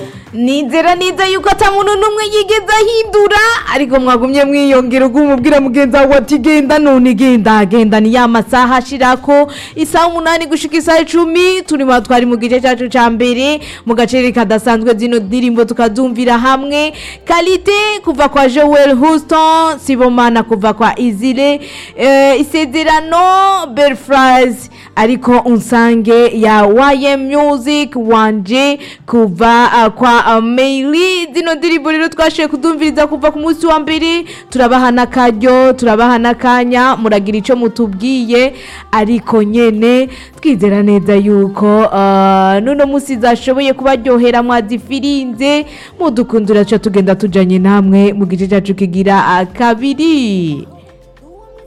nizera neza yuko ata muntu n'umwe yigeze ahindura ariko mwagumye mwiyongera ubwo umubwira mugenzi wawe ati genda none genda genda ni ya masaha ashirako isaha umunani gushika isaha icumi turi mu twari mu gice cyacu ca mbere mu gaceri kadasanzwe zino ndirimbo tukazumvira hamwe kalite kuva kwa joel houston sibomana kuva kwa izire eh, isezerano belfries ariko unsange ya ym music wanje kuva uh, kwa uh, maili zino ndirimbo rero twashoboye kudumviriza kuva ku munsi wa mbere turabaha n'akaryo turabaha n'akanya muragira icyo mutubwiye ariko nyene twizera neza yuko uh, nuno munsi zashoboye kubaryohera mwazifirinze mudukundira cyo tugenda tujanye namwe mu gice cyacu kigira uh, kabiri